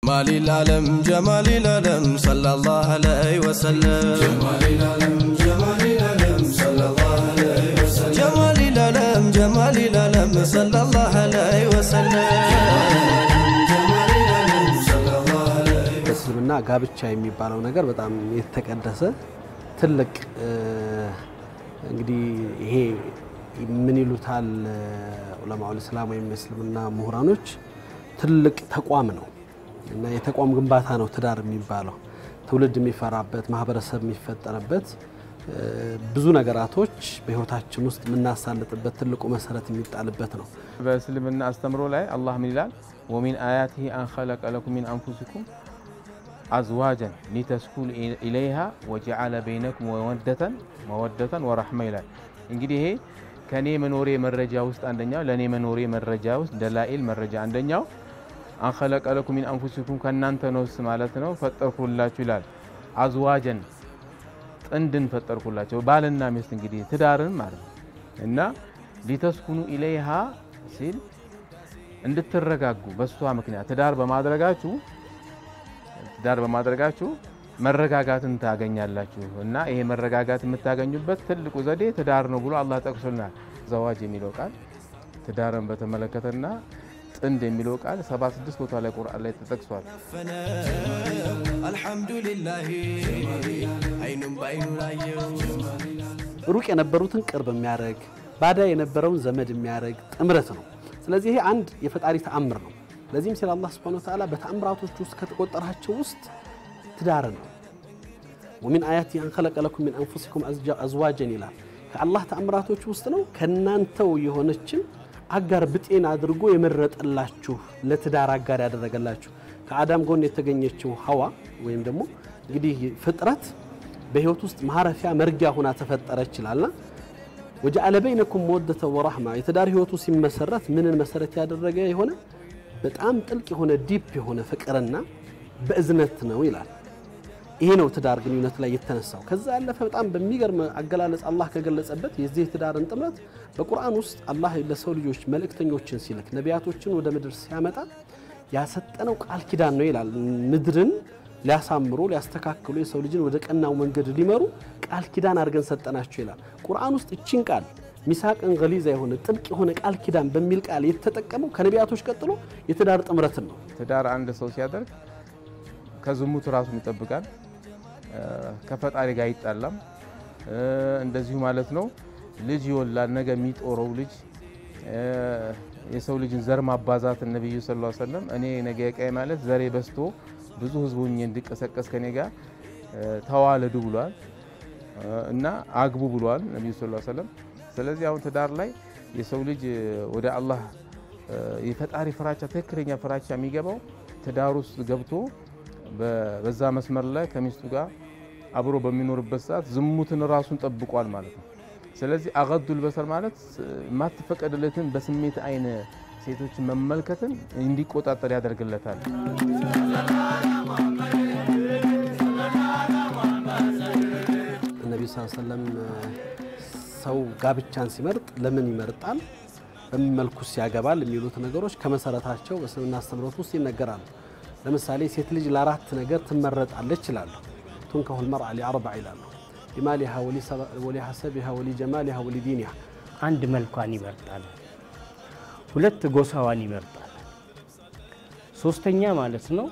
جمال العالم جمال العالم صلى الله عليه وسلم جمال العالم جمال العالم صلى الله عليه وسلم جمال العالم جمال العالم صلى الله عليه وسلم جمال العالم صلى الله عليه በእስልምና ጋብቻ የሚባለው ነገር በጣም የተቀደሰ ትልቅ እ፣ እንግዲህ ይሄ ምን ይሉታል ዑለማውል እስላም ወይም የእስልምና ምሁራኖች ትልቅ ተቋም ነው እና የተቋም ግንባታ ነው ትዳር የሚባለው ትውልድ የሚፈራበት ማህበረሰብ የሚፈጠርበት እ፣ ብዙ ነገራቶች በህይወታችን ውስጥ የምናሳልጥበት ትልቁ መሰረት የሚጣልበት ነው። በእስልምና አስተምሮ ላይ አላህ ምን ይላል? ወሚን አያቲሂ አን ኸለቀ ለኩም ሚን አንፉሲኩም አዝዋጀን ሊተስኩኑ ኢለይሃ ወጀዓለ በይነኩም መወደተን መወደተን ወረሕመ ይላል። እንግዲህ ይሄ ከኔ መኖሬ መረጃ ውስጥ አንደኛው ለእኔ መኖሬ መረጃ ውስጥ ደላኢል መረጃ አንደኛው አን ኸለቀ ለኩም ሚን አንፉሲኩም ከእናንተ ነፍስ ማለት ነው ፈጠርኩላችሁ ይላል። አዝዋጀን ጥንድን ፈጠርኩላቸው ባልና ሚስት እንግዲህ ትዳርን ማለት ነው እና ሊተስኩኑ ኢለይሃ ሲል እንድትረጋጉ በእሷ ምክንያት ትዳር በማድረጋችሁ ትዳር በማድረጋችሁ መረጋጋትን ታገኛላችሁ እና ይሄ መረጋጋት የምታገኙበት ትልቁ ዘዴ ትዳር ነው ብሎ አላህ ጠቅሶልናል። ዘዋጅ የሚለው ቃል ትዳርን በተመለከተና ጥንድ የሚለው ቃል 76 ቦታ ላይ ቁርአን ላይ ተጠቅሷል። الحمد لله عين بعين لايو ሩቅ የነበሩትን ቅርብ የሚያደርግ ባዳ የነበረውን ዘመድ የሚያደርግ ጥምረት ነው። ስለዚህ ይሄ አንድ የፈጣሪ ተአምር ነው። ለዚህም ሲል አላህ ሱብሓነሁ ወተዓላ በተአምራቶች ውስጥ ከተቆጠራቸው ውስጥ ትዳር ነው። ወሚን አያቲ አን ኸለቀ ለኩም ሚን አንፉሲኩም አዝዋጀን ይላል። ከአላህ ተአምራቶች ውስጥ ነው ከእናንተው የሆነችን አጋር ብጤን አድርጎ የመረጠላችሁ ለትዳር አጋር ያደረገላችሁ ከአዳም ጎን የተገኘችው ሀዋ ወይም ደግሞ እንግዲህ ፍጥረት በህይወት ውስጥ ማረፊያ መርጊያ ሆና ተፈጠረች ይላልና ወጀዐለ በይነኩም መወደተ ወራህማ የትዳር ህይወቱ ሲመሰረት ምንን መሰረት ያደረገ የሆነ በጣም ጥልቅ የሆነ ዲፕ የሆነ ፍቅርና በእዝነት ነው ይላል። ይሄ ነው ትዳር ግንኙነት ላይ የተነሳው። ከዛ ያለፈ በጣም በሚገርም አገላለጽ አላህ ከገለጸበት የዚህ የትዳርን ጥምረት በቁርአን ውስጥ አላህ ለሰው ልጆች መልእክተኞችን ሲልክ ነቢያቶችን ወደ ምድር ሲያመጣ ያሰጠነው ቃል ኪዳን ነው ይላል። ምድርን ሊያሳምሩ ሊያስተካክሉ የሰው ልጅን ወደ ቀናው መንገድ ሊመሩ ቃል ኪዳን አድርገን ሰጠናቸው ይላል። ቁርአን ውስጥ እቺን ቃል ሚሳቅን ገሊዛ የሆነ ጥብቅ የሆነ ቃል ኪዳን በሚል ቃል የተጠቀመው ከነቢያቶች ቀጥሎ የትዳር ጥምረትን ነው። ትዳር አንድ ሰው ሲያደርግ ከዝሙት ራሱን ይጠብቃል፣ ከፈጣሪ ጋር አይጣላም። እንደዚሁ ማለት ነው ልጅ ይወላል። ነገ የሚጦረው ልጅ የሰው ልጅን ዘር ማባዛት ነቢዩ ሰለላሁ ዐለይሂ ወሰለም እኔ ነገ ቀይ ማለት ዘሬ በስቶ ብዙ ህዝቡ እንዲቀሰቀስ ከኔ ጋር ተዋለዱ ብሏል እና አግቡ ብሏል ነቢዩ ሰለላሁ ዐለይሂ ወሰለም። ስለዚህ አሁን ትዳር ላይ የሰው ልጅ ወደ አላህ የፈጣሪ ፍራቻ ትክክለኛ ፍራቻ የሚገባው ትዳር ውስጥ ገብቶ በዛ መስመር ላይ ከሚስቱ ጋር አብሮ በሚኖርበት ሰዓት ዝሙትን ራሱን ጠብቋል ማለት ነው። ስለዚህ አገዱል በሰር ማለት የማትፈቀድለትን በስሜት አይን ሴቶችን መመልከትን እንዲቆጣጠር ያደርግለታል። ነቢዩ ስ ሰለም ሰው ጋብቻን ሲመርጥ ለምን ይመርጣል፣ በምን መልኩስ ያገባል የሚሉት ነገሮች ከመሰረታቸው በእስልምና አስተምህሮት ውስጥ ይነገራሉ። ለምሳሌ ሴት ልጅ ለአራት ነገር ትመረጣለች ይላሉ። ቱንከሁል መርአ ሊአርባዕ ይላሉ። ሊማሊሃ ወሊሐሰቢሃ ወሊጀማሊሃ ወሊዲኒሃ አንድ መልኳን ይመርጣል። ሁለት ጎሳዋን ይመርጣል። ሶስተኛ ማለት ነው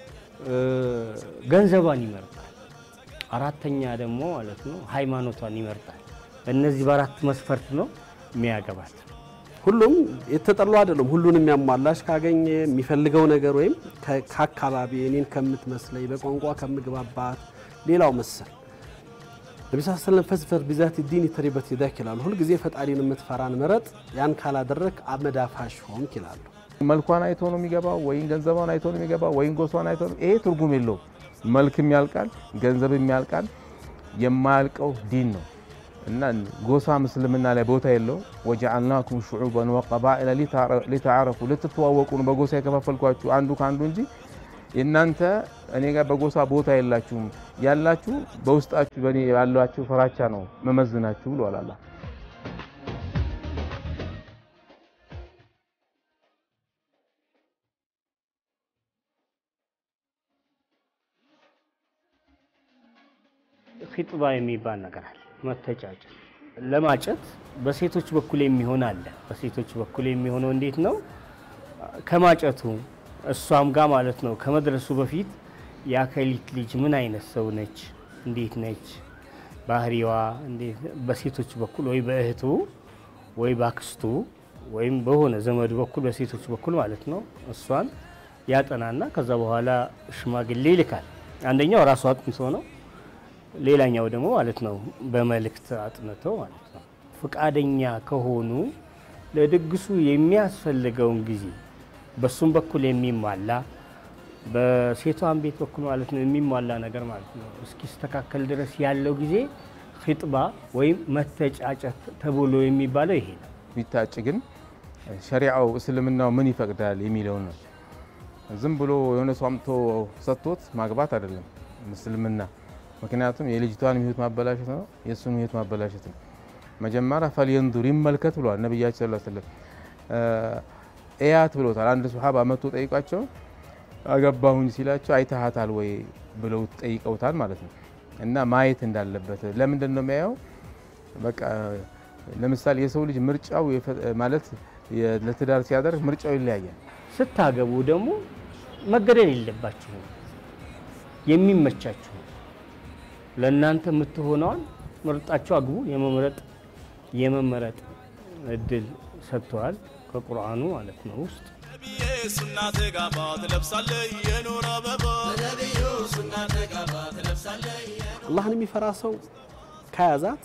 ገንዘቧን ይመርጣል። አራተኛ ደግሞ ማለት ነው ሃይማኖቷን ይመርጣል። በእነዚህ በአራት መስፈርት ነው የሚያገባት። ሁሉም የተጠሉ አይደሉም። ሁሉን የሚያሟላሽ ካገኘ የሚፈልገው ነገር ወይም ከአካባቢ እኔን ከምትመስለኝ በቋንቋ ከምግባባት ሌላው መሰል ነቢ ስ ሰለም ፈዝፈር ቢዛት ዲን ተሪበት ይዳክ ይላሉ። ሁልጊዜ ፈጣሪን የምትፈራን ምረጥ፣ ያን ካላደረግ አመዳፋሽ ሆንክ ይላሉ። መልኳን አይቶ ነው የሚገባው ወይም ገንዘቧን አይቶ ነው የሚገባው ወይም ጎሷን አይቶ ነው። ይሄ ትርጉም የለውም። መልክም ያልቃል፣ ገንዘብም ያልቃል። የማያልቀው ዲን ነው እና ጎሳ ምስልምና ላይ ቦታ የለው። ወጀዐልናኩም ሹዑበን ወቀባኢለ ሊተዓረፉ ልትተዋወቁ ነው በጎሳ የከፋፈልኳችሁ አንዱ ከአንዱ እንጂ እናንተ እኔ ጋር በጎሳ ቦታ የላችሁም። ያላችሁ በውስጣችሁ በእኔ ያላችሁ ፍራቻ ነው መመዝናችሁ ብሏል አላህ። ኺጥባ የሚባል ነገር አለ። መተጫጨት ለማጨት በሴቶች በኩል የሚሆን አለ። በሴቶች በኩል የሚሆነው እንዴት ነው? ከማጨቱ እሷም ጋር ማለት ነው ከመድረሱ በፊት የአከሊት ልጅ ምን አይነት ሰው ነች፣ እንዴት ነች፣ ባህሪዋ እንዴት በሴቶች በኩል ወይ በእህቱ ወይ በአክስቱ ወይም በሆነ ዘመዱ በኩል በሴቶች በኩል ማለት ነው እሷን ያጠናና ከዛ በኋላ ሽማግሌ ይልካል። አንደኛው ራሱ አጥንቶ ነው፣ ሌላኛው ደግሞ ማለት ነው በመልእክት አጥንተው ማለት ነው። ፍቃደኛ ከሆኑ ለድግሱ የሚያስፈልገውን ጊዜ በሱም በኩል የሚሟላ በሴቷን ቤት በኩል ማለት ነው የሚሟላ ነገር ማለት ነው እስኪስተካከል ድረስ ያለው ጊዜ ኺጥባ ወይም መተጫጨት ተብሎ የሚባለው ይሄ ነው። ቢታጭ ግን ሸሪዓው እስልምናው ምን ይፈቅዳል የሚለውን ነው። ዝም ብሎ የሆነ ሰው አምጥቶ ሰጥቶት ማግባት አይደለም እስልምና። ምክንያቱም የልጅቷን ሕይወት ማበላሸት ነው፣ የእሱን ሕይወት ማበላሸት ነው። መጀመሪያ ፈልየንዱር ይመልከት ብሏል ነቢያችን ሰለላሁ ዐለይሂ ወሰለም። እያት ብሎታል። አንድ ሱሐባ መጥቶ ጠይቋቸው አገባሁኝ ሲላቸው አይተሃታል ወይ ብለው ጠይቀውታል ማለት ነው። እና ማየት እንዳለበት ለምንድን ነው የሚያየው? በቃ ለምሳሌ የሰው ልጅ ምርጫው ማለት ለትዳር ሲያደርግ ምርጫው ይለያያል። ስታገቡ ደግሞ መገደል የለባችሁም። የሚመቻችሁ ለእናንተ የምትሆነዋን መርጣችሁ አግቡ። የመምረጥ የመመረጥ እድል ሰጥተዋል ከቁርአኑ ማለት ነው ውስጥ ነቢዬ ሱና ተጋባ ትለብሳለህ የኖር አበባ ነቢዩ ሱና ተጋባ ትለብሳለህ አላህን የሚፈራ ሰው ከያዛት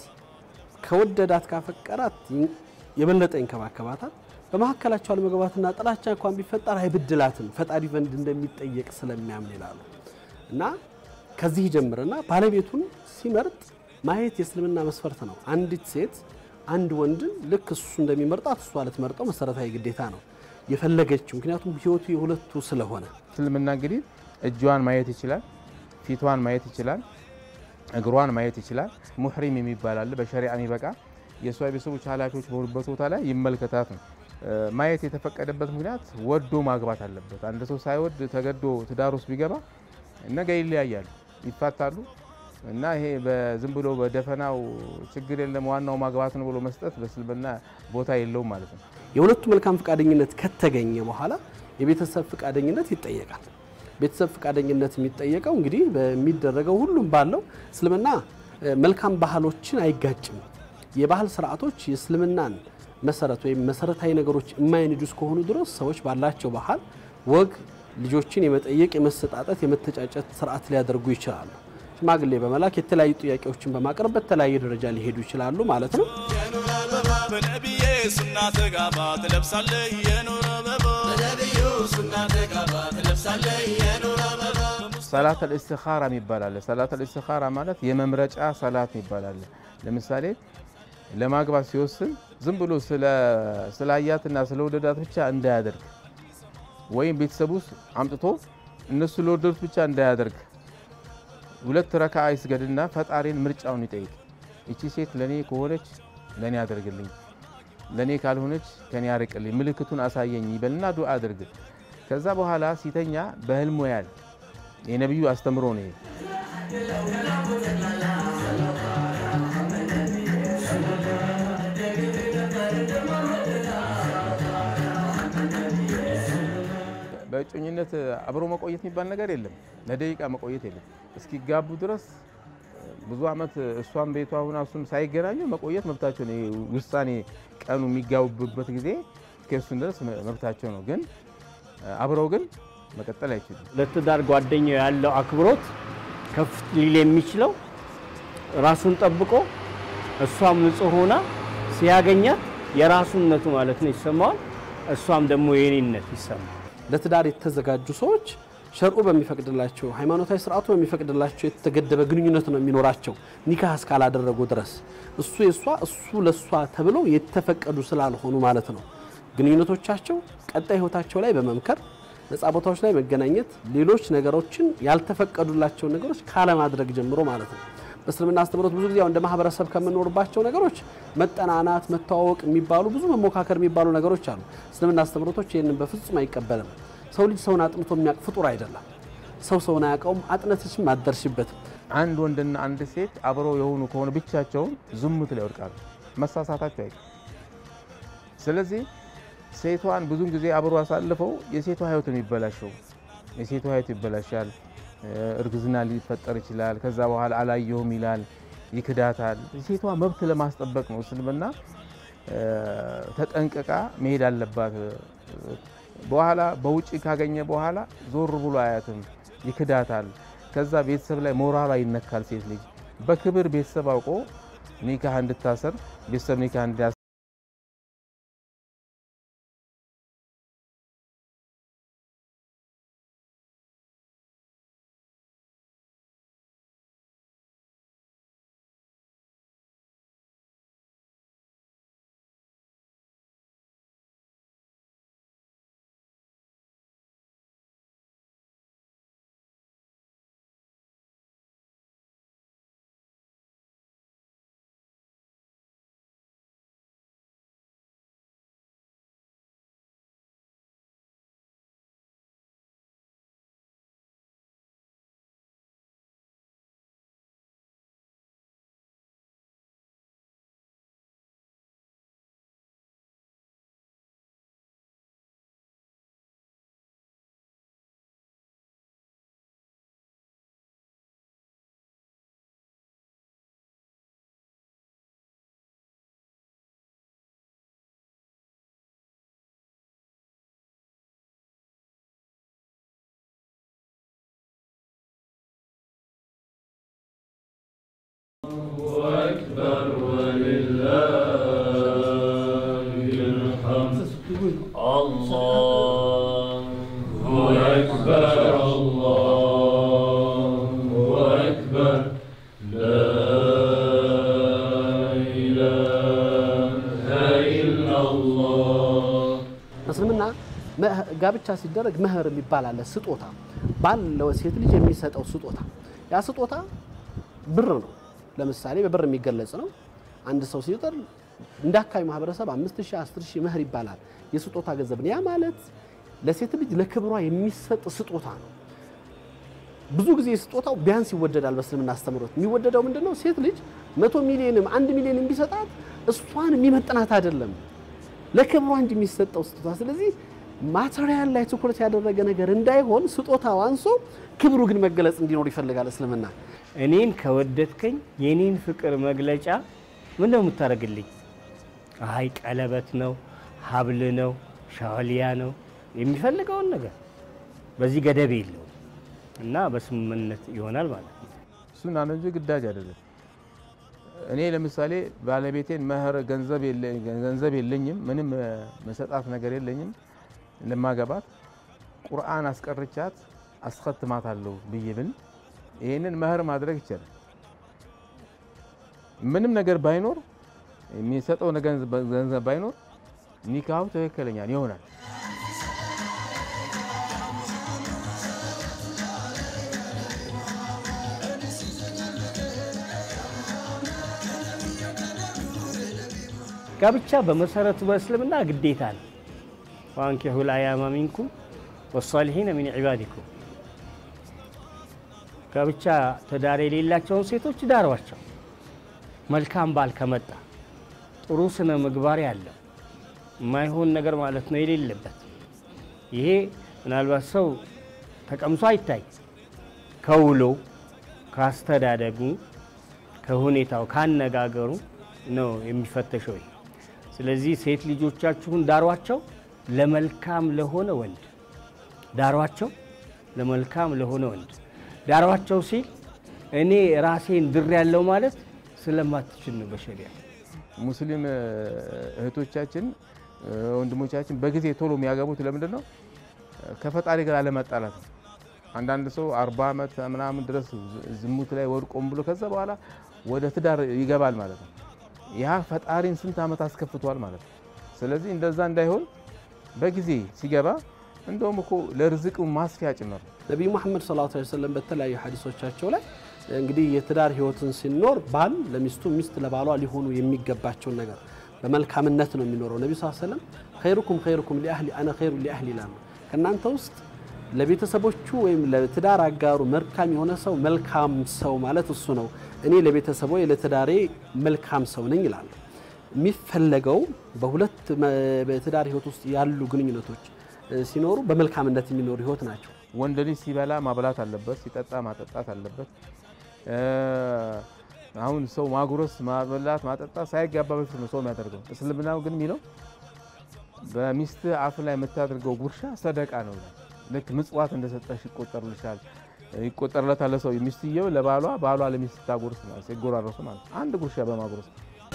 ከወደዳት ካፈቀራት የበለጠ ይንከባከባታል። በመካከላቸው አለመግባባትና ጥላቻ እንኳን ቢፈጠር አይብድላትም ፈጣሪ ዘንድ እንደሚጠየቅ ስለሚያምን ይላሉ። እና ከዚህ ጀምርና ባለቤቱን ሲመርጥ ማየት የእስልምና መስፈርት ነው። አንዲት ሴት አንድ ወንድን ልክ እሱ እንደሚመርጣት እሷ ልትመርጠው መሰረታዊ ግዴታ ነው የፈለገችው። ምክንያቱም ህይወቱ የሁለቱ ስለሆነ እስልምና እንግዲህ እጇን ማየት ይችላል፣ ፊቷን ማየት ይችላል፣ እግሯን ማየት ይችላል። ሙሕሪም የሚባል አለ በሸሪዓ የሚበቃ የእሷ ቤተሰቦች ኃላፊዎች በሆኑበት ቦታ ላይ ይመልከታት ነው። ማየት የተፈቀደበት ምክንያት ወዶ ማግባት አለበት። አንድ ሰው ሳይወድ ተገዶ ትዳር ውስጥ ቢገባ ነገ ይለያያሉ፣ ይፋታሉ። እና ይሄ በዝም ብሎ በደፈናው ችግር የለም ዋናው ማግባት ነው ብሎ መስጠት በእስልምና ቦታ የለውም ማለት ነው። የሁለቱ መልካም ፈቃደኝነት ከተገኘ በኋላ የቤተሰብ ፈቃደኝነት ይጠየቃል። ቤተሰብ ፈቃደኝነት የሚጠየቀው እንግዲህ በሚደረገው ሁሉም ባለው እስልምና መልካም ባህሎችን አይጋጭም። የባህል ስርዓቶች የእስልምናን መሰረት ወይም መሰረታዊ ነገሮች የማይንዱ እስከሆኑ ድረስ ሰዎች ባላቸው ባህል ወግ ልጆችን የመጠየቅ የመሰጣጠት፣ የመተጫጨት ስርዓት ሊያደርጉ ይችላሉ። ሽማግሌ በመላክ የተለያዩ ጥያቄዎችን በማቅረብ በተለያየ ደረጃ ሊሄዱ ይችላሉ ማለት ነው። የኖር አበባ በነቢዬ ሱና ተጋባ ትለብሳለህ የኖር አበባ በነቢዩ ሱና ተጋባ ትለብሳለህ የኖር አበባ ሰላት አልእስትኻራ የሚባል አለ። ሰላት አልእስትኻራ ማለት የመምረጫ ሰላት የሚባል አለ። ለምሳሌ ለማግባት ሲወስን ዝም ብሎ ስለ አያትና ስለ ወደዳት ብቻ እንዳያደርግ ወይም ቤተሰብ ውስጥ አምጥቶ እነሱ ለወደዱት ብቻ እንዳያደርግ ሁለት ረካ ይስገድና ፈጣሪን ምርጫውን ይጠይቅ። ይቺ ሴት ለኔ ከሆነች ለኔ አድርግልኝ፣ ለኔ ካልሆነች ከኔ ያርቅልኝ፣ ምልክቱን አሳየኝ ይበልና ዱዓ አድርግ። ከዛ በኋላ ሲተኛ በህልሙ ያል የነቢዩ አስተምሮ ነው። ይሄ በእጮኝነት አብሮ መቆየት የሚባል ነገር የለም። ለደቂቃ መቆየት የለም። እስኪጋቡ ድረስ ብዙ ዓመት እሷም ቤቷ ሁና እሱም ሳይገናኙ መቆየት መብታቸው ነው። ውሳኔ ቀኑ የሚጋቡበት ጊዜ እስከሱን ድረስ መብታቸው ነው። ግን አብረው ግን መቀጠል አይችሉም። ለትዳር ጓደኛው ያለው አክብሮት ከፍ ሊል የሚችለው ራሱን ጠብቆ እሷም ንጹሕ ሆና ሲያገኛት የራሱነቱ ማለት ነው ይሰማዋል። እሷም ደግሞ የኔነት ይሰማል። ለትዳር የተዘጋጁ ሰዎች ሸርዑ በሚፈቅድላቸው ሃይማኖታዊ ስርዓቱ በሚፈቅድላቸው የተገደበ ግንኙነት ነው የሚኖራቸው ኒካህ እስካላደረጉ ድረስ እሱ የእሷ እሱ ለእሷ ተብለው የተፈቀዱ ስላልሆኑ ማለት ነው። ግንኙነቶቻቸው ቀጣይ ህይወታቸው ላይ በመምከር ነፃ ቦታዎች ላይ መገናኘት፣ ሌሎች ነገሮችን ያልተፈቀዱላቸውን ነገሮች ካለማድረግ ጀምሮ ማለት ነው። በእስልምና አስተምህሮት ብዙ ጊዜ እንደ ማህበረሰብ ከምንኖርባቸው ነገሮች መጠናናት፣ መተዋወቅ የሚባሉ ብዙ መሞካከር የሚባሉ ነገሮች አሉ። እስልምና አስተምህሮቶች ይህንን በፍጹም አይቀበልም። ሰው ልጅ ሰውን አጥንቶ የሚያውቅ ፍጡር አይደለም። ሰው ሰውን አያውቀውም፣ አጥነትሽም አደርሽበትም። አንድ ወንድና አንድ ሴት አብረው የሆኑ ከሆነ ብቻቸውን ዝሙት ላይ ይወድቃሉ። መሳሳታቸው አይቀርም። ስለዚህ ሴቷን ብዙን ጊዜ አብሮ አሳልፈው የሴቷ ህይወት ነው የሚበላሸው። የሴቷ ህይወት ይበላሻል። እርግዝና ሊፈጠር ይችላል። ከዛ በኋላ አላየሁም ይላል፣ ይክዳታል። የሴቷ መብት ለማስጠበቅ ነው እስልምና ተጠንቅቃ መሄድ አለባት። በኋላ በውጭ ካገኘ በኋላ ዞር ብሎ አያትም፣ ይክዳታል። ከዛ ቤተሰብ ላይ ሞራሏ ይነካል። ሴት ልጅ በክብር ቤተሰብ አውቆ ኒካህ እንድታሰር ቤተሰብ ኒካህ እንዲያ እስልምና ጋብቻ ሲደረግ መህር የሚባል አለ፣ ስጦታ ባል ለሴት ልጅ የሚሰጠው ስጦታ። ያ ስጦታ ብር ነው። ለምሳሌ በብር የሚገለጽ ነው። አንድ ሰው ሲጠር እንደ አካባቢ ማህበረሰብ አምስት ሺህ አስር ሺህ መህር ይባላል የስጦታ ገንዘብ ነው። ያ ማለት ለሴት ልጅ ለክብሯ የሚሰጥ ስጦታ ነው። ብዙ ጊዜ ስጦታው ቢያንስ ይወደዳል። በእስልምና አስተምሮት የሚወደደው ምንድን ነው? ሴት ልጅ መቶ ሚሊዮንም አንድ ሚሊዮንም ቢሰጣት እሷን የሚመጥናት አይደለም ለክብሯ እንጂ የሚሰጠው ስጦታ። ስለዚህ ማቴሪያል ላይ ትኩረት ያደረገ ነገር እንዳይሆን ስጦታው አንሶ ክብሩ ግን መገለጽ እንዲኖር ይፈልጋል እስልምና። እኔን ከወደድከኝ የኔን ፍቅር መግለጫ ምን ነው የምታደርግልኝ? አይ ቀለበት ነው፣ ሀብል ነው፣ ሻወሊያ ነው የሚፈልገውን ነገር በዚህ ገደብ የለውም እና በስምምነት ይሆናል ማለት ነው። እሱን ነው እንጂ ግዳጅ አይደለም። እኔ ለምሳሌ ባለቤቴን መህር ገንዘብ የለ- ገንዘብ የለኝም፣ ምንም እ፣ መሰጣት ነገር የለኝም ለማገባት ቁርአን አስቀርቻት አስኸትማታለሁ ብዬ ብል ይህንን መህር ማድረግ ይቻላል። ምንም ነገር ባይኖር የሚሰጠው ነገር- ገንዘብ ባይኖር ኒካሁ ትክክለኛ ይሆናል። ጋብቻ በመሰረቱ በእስልምና ግዴታ ነው። ዋንኪሑ ልአያማ ሚንኩም ወሳሊሒነ ሚን ዒባዲኩም ጋብቻ ትዳር የሌላቸውን ሴቶች ዳሯቸው። መልካም ባል ከመጣ ጥሩ ስነ ምግባር ያለው የማይሆን ነገር ማለት ነው የሌለበት። ይሄ ምናልባት ሰው ተቀምሶ አይታይ ከውሎ ካስተዳደጉ ከሁኔታው ካነጋገሩ ነው የሚፈተሸው። ይሄ ስለዚህ ሴት ልጆቻችሁን ዳሯቸው ለመልካም ለሆነ ወንድ ዳሯቸው ለመልካም ለሆነ ወንድ ዳሯቸው ሲል እኔ ራሴን ድር ያለው ማለት ስለማትችል ነው በሸሪያ ሙስሊም እ፣ እህቶቻችን እ፣ ወንድሞቻችን በጊዜ ቶሎ የሚያገቡት ለምንድን ነው? ከፈጣሪ ጋር አለመጣላት ነው። አንዳንድ ሰው አርባ ዓመት ምናምን ድረስ ዝሙት ላይ ወድቆም ብሎ ከዛ በኋላ ወደ ትዳር ይገባል ማለት ነው። ያ ፈጣሪን ስንት ዓመት አስከፍቷል ማለት ነው። ስለዚህ እንደዛ እንዳይሆን በጊዜ ሲገባ እንደውም እኮ ለርዝቅ ማስፊያ ጭምር ነው። ነቢዩ መሐመድ ሰለላሁ ዐለይሂ ወሰለም በተለያዩ ሐዲሶቻቸው ላይ እንግዲህ የትዳር ህይወትን ሲኖር ባል ለሚስቱ ሚስት ለባሏ ሊሆኑ የሚገባቸውን ነገር በመልካምነት ነው የሚኖረው። ነቢዩ ሰለላሁ ዐለይሂ ወሰለም ኸይሩኩም ኸይሩኩም ሊአህሊ አነ ኸይሩ ሊአህሊ ይላሉ። ከእናንተ ውስጥ ለቤተሰቦቹ ወይም ለትዳር አጋሩ መልካም የሆነ ሰው መልካም ሰው ማለት እሱ ነው። እኔ ለቤተሰቦ ለትዳሬ መልካም ሰው ነኝ ይላሉ። የሚፈለገው በሁለት መ- በትዳር ህይወት ውስጥ ያሉ ግንኙነቶች እ፣ ሲኖሩ በመልካምነት የሚኖሩ ህይወት ናቸው። ወንድ ልጅ ሲበላ ማብላት አለበት፣ ሲጠጣ ማጠጣት አለበት። እ፣ አሁን ሰው ማጉረስ፣ ማበላት፣ ማጠጣት ሳይጋባ በፊት ነው ሰው የሚያደርገው። እስልምናው ግን የሚለው በሚስት አፍ ላይ የምታደርገው ጉርሻ ሰደቃ ነው ይላል። ልክ ምጽዋት እንደሰጠሽ ይቆጠርልሻል ይቆጠርለታል ለሰው ሚስትየው ለባሏ ባሏ ለሚስት ታጎርስ ማለት ሲጎራረሱ ማለት አንድ ጉርሻ በማጉረስ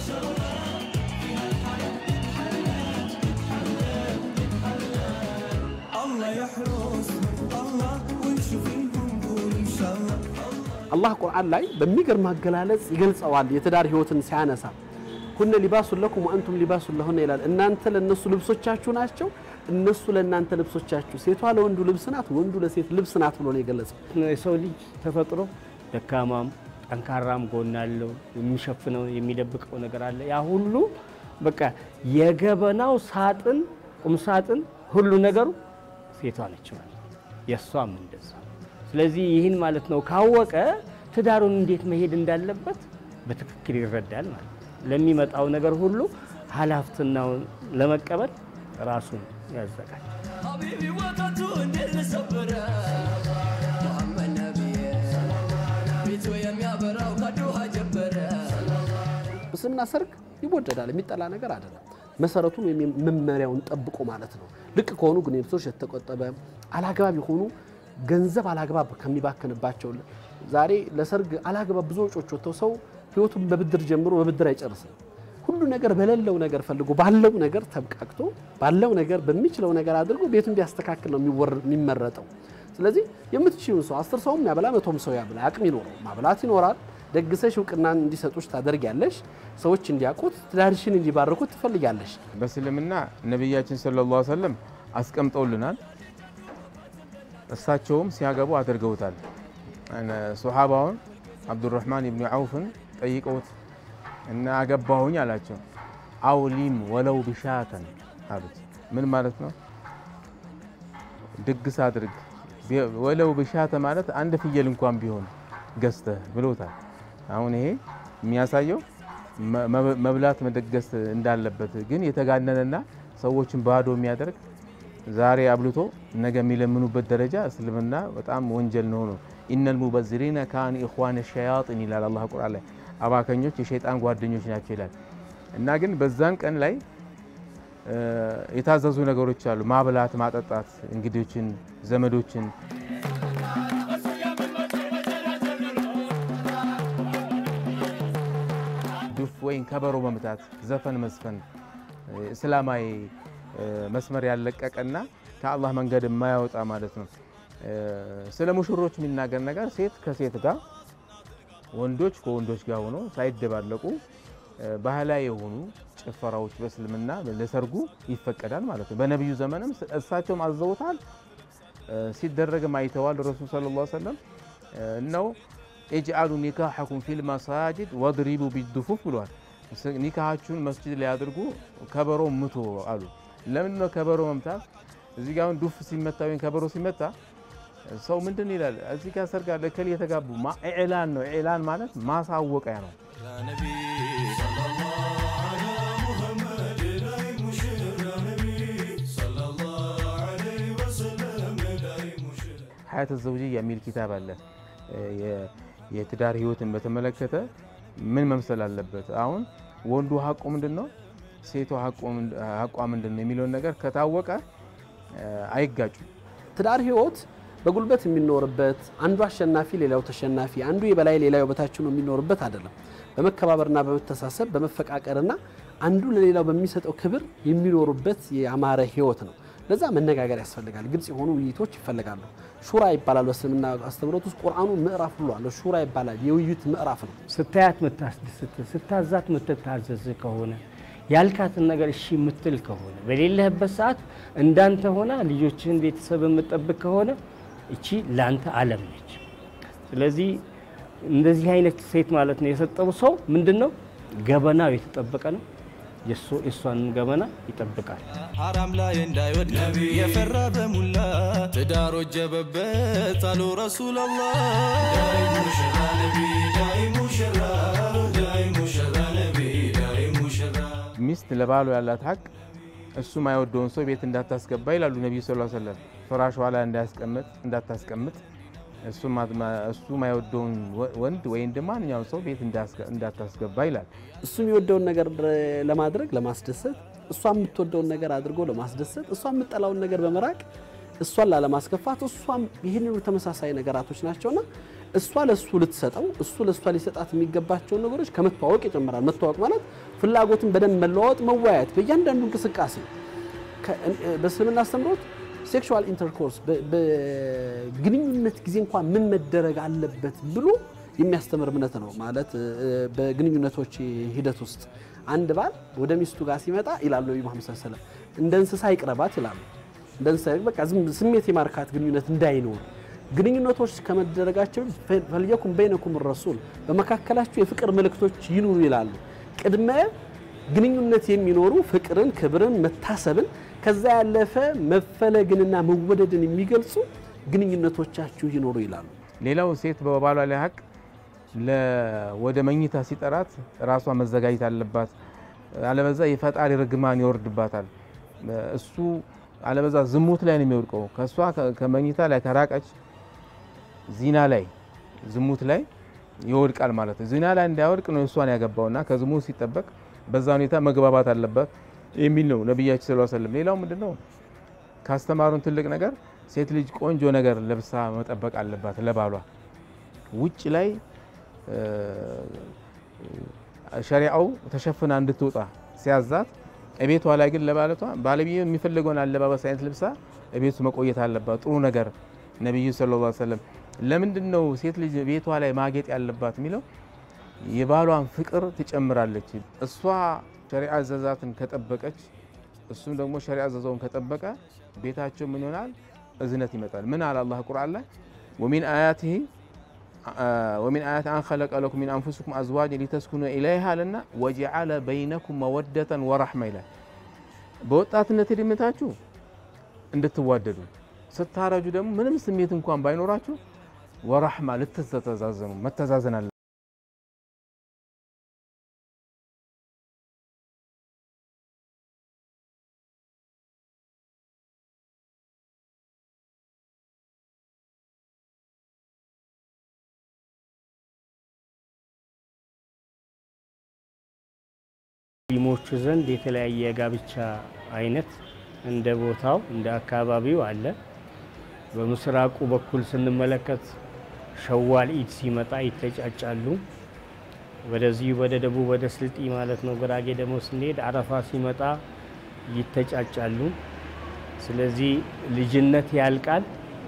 አላህ ቁርአን ላይ በሚገርም አገላለጽ ይገልጸዋል። የትዳር ህይወትን ሲያነሳ ሁነ ሊባሱን ለኩም ወአንቱም ሊባሱን ለሁነ ይላል። እናንተ ለእነሱ ልብሶቻችሁ ናቸው፣ እነሱ ለእናንተ ልብሶቻችሁ። ሴቷ ለወንዱ ልብስ ናት፣ ወንዱ ለሴት ልብስ ናት ብሎ ነው የገለጸው። የሰው ልጅ ተፈጥሮ ደካማም ጠንካራም ጎን አለው። የሚሸፍነው የሚደብቀው ነገር አለ። ያ ሁሉ በቃ የገበናው ሳጥን ቁም ሳጥን ሁሉ ነገሩ ሴቷ ነች ማለት ነው። የእሷም እንደዛ። ስለዚህ ይህን ማለት ነው ካወቀ ትዳሩን እንዴት መሄድ እንዳለበት በትክክል ይረዳል ማለት ነው። ለሚመጣው ነገር ሁሉ ኃላፊነቱን ለመቀበል ራሱን ያዘጋጅ። حبيبي وقته اللي صبره محمد نبي بيتو يم يابرا وقدوها جبره እስልምና ሰርግ ይወደዳል፣ የሚጠላ ነገር አይደለም። መሰረቱን ወይም መመሪያውን ጠብቆ ማለት ነው። ልቅ ከሆኑ ግንኙነቶች የተቆጠበ አላግባብ የሆኑ ገንዘብ አላግባብ ከሚባክንባቸው ዛሬ ለሰርግ አላግባብ ብዙ ወጪዎች ወጥተው ሰው ህይወቱን በብድር ጀምሮ በብድር አይጨርስም። ሁሉ ነገር በሌለው ነገር ፈልጎ ባለው ነገር ተብቃቅቶ ባለው ነገር በሚችለው ነገር አድርጎ ቤቱን ቢያስተካክል ነው የሚወር- የሚመረጠው። ስለዚህ የምትችይውን ሰው አስር ሰውም ያበላ መቶም ሰው ያብላ አቅም ይኖረው ማብላት ይኖራል። ደግሰሽ እውቅናን እንዲሰጡሽ ታደርጊያለሽ። ሰዎች እንዲያውቁት ትዳርሽን እንዲባርኩት ትፈልጊያለሽ። በእስልምና ነቢያችን ሰለላሁ ዐለይሂ ወሰለም አስቀምጠውልናል። እሳቸውም ሲያገቡ አድርገውታል። ሶሓባውን አብዱራህማን ብኑ ዐውፍን ጠይቀውት እና አገባሁኝ አላቸው። አውሊም ወለው ብሻተን አሉት። ምን ማለት ነው? ድግስ አድርግ ቢ- ወለው ብሻተ ማለት አንድ ፍየል እንኳን ቢሆን ገዝተህ ብሎታል። አሁን ይሄ የሚያሳየው መ- መ- መብላት መደገስ እንዳለበት ግን የተጋነነና ሰዎችን ባዶ የሚያደርግ ዛሬ አብልቶ ነገ የሚለምኑበት ደረጃ እስልምና በጣም ወንጀል ነው ነው ኢነል ሙበዝሪነ ካኑ ኢኽዋነ ሸያጢን ይላል አላህ ቁርአን ላይ አባከኞች የሸይጣን ጓደኞች ናቸው ይላል እና ግን በዛን ቀን ላይ እ፣ የታዘዙ ነገሮች አሉ ማብላት ማጠጣት እንግዶችን ዘመዶችን ዱፍ ወይም ከበሮ መምታት ዘፈን መዝፈን እ፣ እስላማዊ እ፣ መስመር ያለቀቀና ከአላህ መንገድ የማያወጣ ማለት ነው እ፣ ስለ ሙሽሮች የሚናገር ነገር ሴት ከሴት ጋር ወንዶች ከወንዶች ጋር ሆኖ ሳይደባለቁ እ፣ ባህላዊ የሆኑ ጭፈራዎች በእስልምና ለሰርጉ ይፈቀዳል ማለት ነው። በነቢዩ ዘመንም ስ- እሳቸውም አዘውታል፣ እ፣ ሲደረግም አይተዋል። ረሱል ሰለላሁ ዐለይሂ ወሰለም እነው ኢጅአሉ ኒካሐኩም ፊል መሳጅድ ወድሪቡ ቢዱፉፍ ብሏል። ስ- ኒካሃችሁን መስጅድ ላይ አድርጉ፣ ከበሮ ምቱ አሉ። ለምንድን ነው ከበሮ መምታት? እዚህ ጋር አሁን ዱፍ ሲመታ ወይም ከበሮ ሲመታ ሰው ምንድን ይላል? እዚህ ጋር ሰርግ አለ እከሌ የተጋቡ ማ- ኢዕላን ነው። ኢዕላን ማለት ማሳወቂያ ነው። يا نبي صلى الله على محمد لا مشير يا نبي صلى الله عليه وسلم لا مشير ሀያት ዘውጅያ የሚል ኪታብ አለ። የ- የትዳር ህይወትን በተመለከተ ምን መምሰል አለበት? አሁን ወንዱ ሀቁ ምንድን ነው፣ ሴቷ ሀቁ ምንድ- ሀቋ ምንድን ነው የሚለውን ነገር ከታወቀ እ፣ አይጋጩም። ትዳር ህይወት በጉልበት የሚኖርበት አንዱ አሸናፊ ሌላው ተሸናፊ፣ አንዱ የበላይ ሌላው የበታች ነው የሚኖርበት አይደለም። በመከባበርና በመተሳሰብ በመፈቃቀርና አንዱ ለሌላው በሚሰጠው ክብር የሚኖሩበት የአማረ ህይወት ነው። ለዛ መነጋገር ያስፈልጋል። ግልጽ የሆኑ ውይይቶች ይፈልጋሉ። ሹራ ይባላል በእስልምና አስተምህሮት ውስጥ ቁርአኑ ምዕራፍ ብሎ አለ። ሹራ ይባላል። የውይይት ምዕራፍ ነው። ስታያት ምታስደስት ስታዛት ምትታዘዝ ከሆነ ያልካትን ነገር እሺ የምትል ከሆነ በሌለህበት ሰዓት እንዳንተ ሆና ልጆችህን ቤተሰብ የምጠብቅ ከሆነ እቺ ለአንተ ዓለም ነች። ስለዚህ እንደዚህ አይነት ሴት ማለት ነው የሰጠው ሰው ምንድን ነው ገበናው የተጠበቀ ነው፣ የሱ- የእሷንም ገመና ይጠብቃል። ሐራም ላይ እንዳይወድ የፈራ በሙላ ትዳር ወጀበበት አሉ ረሱላላህ ዳይ ሙሽራ ነቢ ዳይ ሙሽራ ዳይ ሙሽራ ነቢ ዳይ ሙሽራ ሚስት ለባሉ ያላት ሀቅ እሱ ማይወደውን ሰው ቤት እንዳታስገባ ይላሉ ነቢዩ ስ ሰለም። ፍራሿ ላይ እንዳያስቀምጥ እንዳታስቀምጥ እሱ ማ- እሱ ማይወደውን ወ- ወንድ ወይም ደግሞ ማንኛውም ሰው ቤት እንዳስገ- እንዳታስገባ ይላል። እሱ የሚወደውን ነገር ለማድረግ ለማስደሰት፣ እሷ የምትወደውን ነገር አድርጎ ለማስደሰት፣ እሷ የምጠላውን ነገር በመራቅ እሷን ላለማስከፋት፣ እሷም ይህንኑ ተመሳሳይ ነገራቶች ናቸውና እሷ ለእሱ ልትሰጠው እሱ ለእሷ ሊሰጣት የሚገባቸውን ነገሮች ከመተዋወቅ ይጨምራል። መተዋወቅ ማለት ፍላጎትን በደንብ መለዋወጥ፣ መወያየት በእያንዳንዱ እንቅስቃሴ ከ- በእስልምና አስተምሮት ሴክሹዋል ኢንተርኮርስ በግንኙነት ጊዜ እንኳን ምን መደረግ አለበት ብሎ የሚያስተምር እምነት ነው። ማለት እ፣ በግንኙነቶች ሂደት ውስጥ አንድ ባል ወደ ሚስቱ ጋር ሲመጣ ይላሉ ነቢ መሐመድ ሰለላሁ ዐለይሂ ወሰለም እንደ እንስሳ ይቅረባት ይላሉ። እንደ እንስሳ በቃ ዝም ስሜት የማርካት ግንኙነት እንዳይኖር ግንኙነቶች ከመደረጋቸው ፈልየኩም በይነኩም ረሱል በመካከላችሁ የፍቅር ምልክቶች ይኑሩ ይላሉ። ቅድመ ግንኙነት የሚኖሩ ፍቅርን፣ ክብርን፣ መታሰብን ከዛ ያለፈ መፈለግንና መወደድን የሚገልጹ ግንኙነቶቻችሁ ይኖሩ ይላሉ። ሌላው ሴት በባሏ ላይ ሀቅ ለ- ወደ መኝታ ሲጠራት ራሷ መዘጋጀት አለባት። አለበዛ የፈጣሪ ርግማን ይወርድባታል። እሱ አለበዛ ዝሙት ላይ ነው የሚወድቀው። ከእሷ ከ- ከመኝታ ላይ ከራቀች ዚና ላይ ዝሙት ላይ ይወድቃል ማለት ነው። ዚና ላይ እንዳይወድቅ ነው እሷን ያገባውና ከዝሙት ሲጠበቅ በዛ ሁኔታ መግባባት አለባት የሚል ነው ነቢያችን ሰለላሁ ዐለይሂ ወሰለም። ሌላው ምንድን ነው ካስተማሩን ትልቅ ነገር ሴት ልጅ ቆንጆ ነገር ለብሳ መጠበቅ አለባት ለባሏ ውጭ ላይ እ፣ ሸሪዓው ተሸፍና እንድትወጣ ሲያዛት እቤቷ ላይ ግን ለባለቷ ባለቤት የሚፈልገውን አለባበስ አይነት ልብሳ እቤቱ መቆየት አለባት። ጥሩ ነገር ነቢዩ ሰለላሁ ዐለይሂ ወሰለም ለምንድን ነው ሴት ልጅ ቤቷ ላይ ማጌጥ ያለባት የሚለው የባሏን ፍቅር ትጨምራለች። እሷ ሸሪዓ አዘዛትን ከጠበቀች እሱም ደግሞ ሸሪዓ አዘዘውን ከጠበቀ ቤታቸው ምን ይሆናል? እዝነት ይመጣል። ምን አለ አላህ ቁርአን ላይ ወሚን አያቲሂ ወሚን አያት አን ኸለቀ ለኩም ሚን አንፉሲኩም አዝዋጅን ሊተስኩኑ ኢለይሃ አለና ወጀዐለ በይነኩም መወደተን ወረሕማ ይላል። በወጣትነት እድሜታችሁ እንድትዋደዱ ስታረጁ ደግሞ ምንም ስሜት እንኳን ባይኖራችሁ ወረሕማ ልትተዛዘኑ መተዛዘን አለ ሙስሊሞቹ ዘንድ የተለያየ የጋብቻ አይነት እንደ ቦታው እንደ አካባቢው አለ። በምስራቁ በኩል ስንመለከት ሸዋል ኢድ ሲመጣ ይተጫጫሉ። ወደዚህ ወደ ደቡብ ወደ ስልጢ ማለት ነው። ጉራጌ ደግሞ ስንሄድ አረፋ ሲመጣ ይተጫጫሉ። ስለዚህ ልጅነት ያልቃል።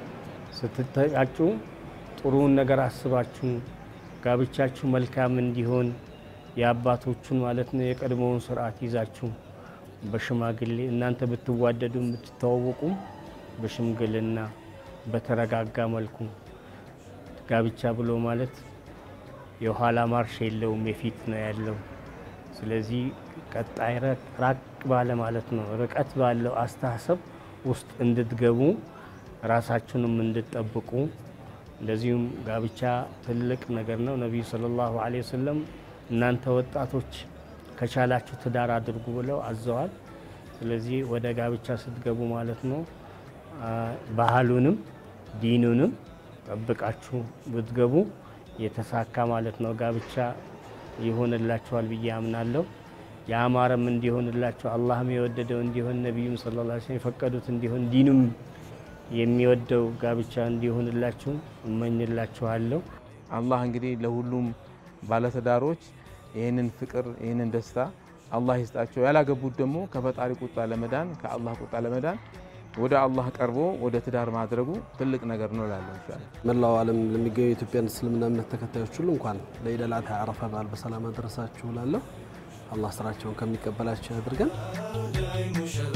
ስትተጫጩ ጥሩውን ነገር አስባችሁ ጋብቻችሁ መልካም እንዲሆን የአባቶቹን ማለት ነው የቀድሞውን ስርዓት ይዛችሁ በሽማግሌ እናንተ ብትዋደዱም ብትተዋወቁም በሽምግልና በተረጋጋ መልኩ ጋብቻ ብሎ ማለት የኋላ ማርሽ የለውም፣ የፊት ነው ያለው። ስለዚህ ቀጣይ ረ- ራቅ ባለ ማለት ነው ርቀት ባለው አስተሳሰብ ውስጥ እንድትገቡ ራሳችሁንም እንድትጠብቁ እንደዚሁም ጋብቻ ትልቅ ነገር ነው። ነቢዩ ሰለላሁ ዐለይሂ ወሰለም እናንተ ወጣቶች ከቻላችሁ ትዳር አድርጉ ብለው አዘዋል። ስለዚህ ወደ ጋብቻ ስትገቡ ማለት ነው አ፣ ባህሉንም ዲኑንም ጠብቃችሁ ብትገቡ የተሳካ ማለት ነው ጋብቻ ይሆንላችኋል ብዬ አምናለሁ። የአማረም እንዲሆንላችሁ አላህም የወደደው እንዲሆን ነቢዩም ሰለላሁ ዐለይሂ ወሰለም የፈቀዱት እንዲሆን ዲኑም የሚወደው ጋብቻ እንዲሆንላችሁ እመኝላችኋለሁ። አላህ እንግዲህ ለሁሉም ባለትዳሮች ይህንን ፍቅር ይህንን ደስታ አላህ ይስጣቸው። ያላገቡት ደግሞ ከፈጣሪ ቁጣ ለመዳን ከአላህ ቁጣ ለመዳን ወደ አላህ ቀርቦ ወደ ትዳር ማድረጉ ትልቅ ነገር ነው እላለሁ ኢንሻአላህ። መላው ዓለም ለሚገኙ የኢትዮጵያን እስልምና እምነት ተከታዮች ሁሉ እንኳን ለኢድ አል አድሃ አረፋ በዓል በሰላም አደረሳችሁ እላለሁ። አላህ ስራቸውን ከሚቀበላቸው ያድርገን። ዳይ ሙሽራ